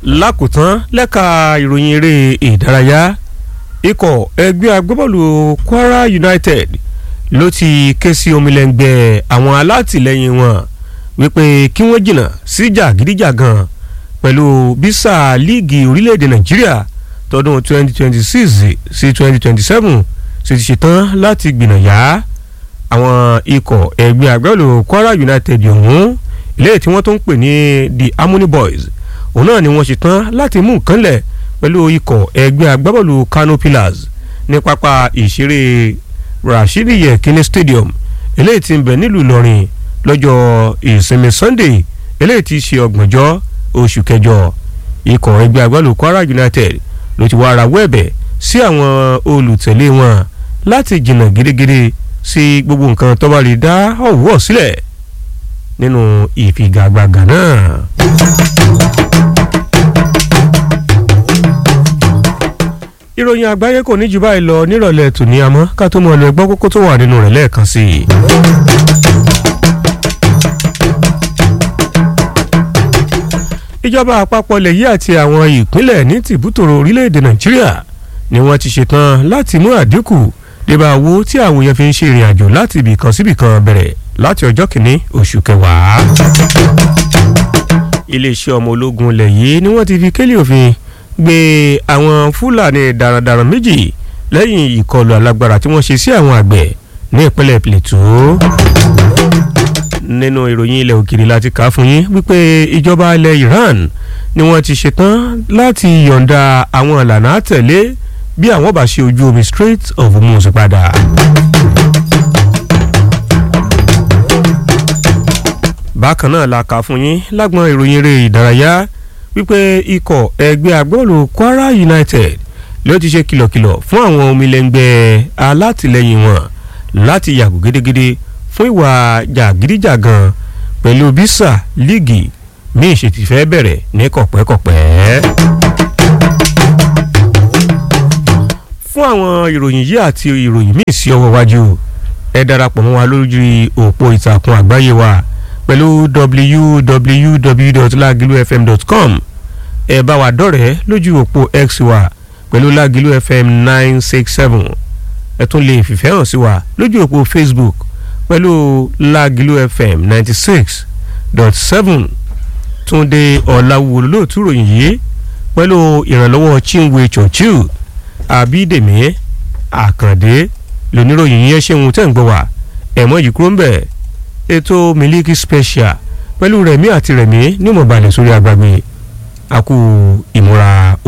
lákòótán lẹ́ka ìròyìn eré ìdárayá ikọ̀ ẹgbẹ́ agbábọ́ọ̀lù Kwara United ló ti ké sí omilẹ̀ngbẹ́ àwọn alátìlẹyìn wọn wípé kí wọ́n jìnnà sí jàgídíjàgan pẹ̀lú bísà líìgì orílẹ̀-èdè Nàìjíríà tọdún 2026 sí 2027 sì ti ṣetán láti gbìnàyà àwọn ikọ̀ ẹgbẹ́ agbábọ́ọ̀lù Kwara United ọ̀hún ilé tí wọ́n tó ń pè ní the Harmony Boys òun náà ni wọ́n ṣetán láti mú nǹkan lẹ̀ pẹ̀lú ikọ̀ ẹgbẹ́ agbábọ́ọ̀lù Kano Pillars ní pápá ìṣeré Rashidi Yekini Stadium eléyìí tí ń bẹ nílùú Ìlọrin lọ́jọ́ ìsinmi Sunday eléyìí tí í ṣe ọgbọ̀njọ́ oṣù kẹjọ ikọ̀ ẹgbẹ́ agbábọ́ọ̀lù Kwara United ló ti wá rawọ́ ẹ̀bẹ̀ sí àwọn olùtẹ̀lé wọn láti jìnnà gidigidi sí gbogbo nǹkan tó bá lè dá ọ̀wọ́ sílẹ̀ nínú ìfigagbága náà. ìròyìn àgbáyé kò ní jù báyìí lọ nírọ̀lẹ́ tòní àmọ́ ká tó mọ ọ lọ gbọ́ kókó tó wà nínú rẹ̀ lẹ́ẹ̀kan sí i. ìjọba àpapọ̀ ilẹ̀ yìí àti àwọn ìpínlẹ̀ ní tìbútòrò orílẹ̀-èdè nàìjíríà ni wọ́n ti ṣetán láti mú àdínkù débà owó tí àwọn èèyàn fi ń ṣe ìrìn àjò láti ibì kan síbì kan bẹ̀rẹ̀ láti ọjọ́ kìíní oṣù kẹwàá. iléeṣẹ́ ọmọ ológun ilẹ̀ yìí ni wọ́n ti fi kélé òfin gbé àwọn fúlàní darandaran méjì lẹ́yìn ìkọlù alágbára tí wọ́n ṣe sí àwọn àgbẹ̀ ní ìpínlẹ̀ Plateau nínú ìròyìn ilẹ̀ òkèèrè láti kà á fún yín wípé ìjọba ilẹ̀ Iran ni wọ́n ti ṣetán láti yọ̀ǹda àwọn ìlànà àtẹ̀lé bí àwọn bá ṣe ojú omi Strait of Hormuz padà. bákan náà la kà fún yín lágbọn ìròyìn eré ìdárayá wípé ikọ̀ ẹgbẹ́ agbóòlù Kwara United ló ti ṣe kìlọ̀kìlọ̀ fún àwọn omilẹ̀ngbẹ́ alátìlẹyìn wọn láti yàgò gédégédé fún ìwà jàgídíjàgan pẹ̀lú bísà líìgì ní ìṣètìfẹ́ bẹ̀rẹ̀ ní kọ̀pẹ́kọ̀pẹ́. fún àwọn ìròyìn yìí àti ìròyìn míì sí ọwọ́ wájú ẹ darapọ̀ mọ́ wa lórí òpó ìtàkùn àgbáyé wa pẹ̀lú www.lagilufm.com ẹ bá wa dọ̀rẹ́ lójú òpó x wa pẹ̀lú Lágìlú FM nine six seven ẹ tún lè fìfẹ́ hàn sí wa lójú òpó Facebook pẹ̀lú Lágìlú FM ninety six dot seven Túndé Ọ̀làwùwò lóòtú ròyìn yìí pẹ̀lú ìrànlọ́wọ́ Chinwe Churchill Abídèmí Àkàndé lóníròyìn yẹn ṣéun tẹ̀ ń gbọ́ wá ẹ̀mọ́ yìí kúrò ń bẹ̀ ètò Miliki Special pẹ̀lú Rẹ̀mí àti Rẹ̀mí ní mọ̀balẹ̀ sórí agbágbé àkú ìmúra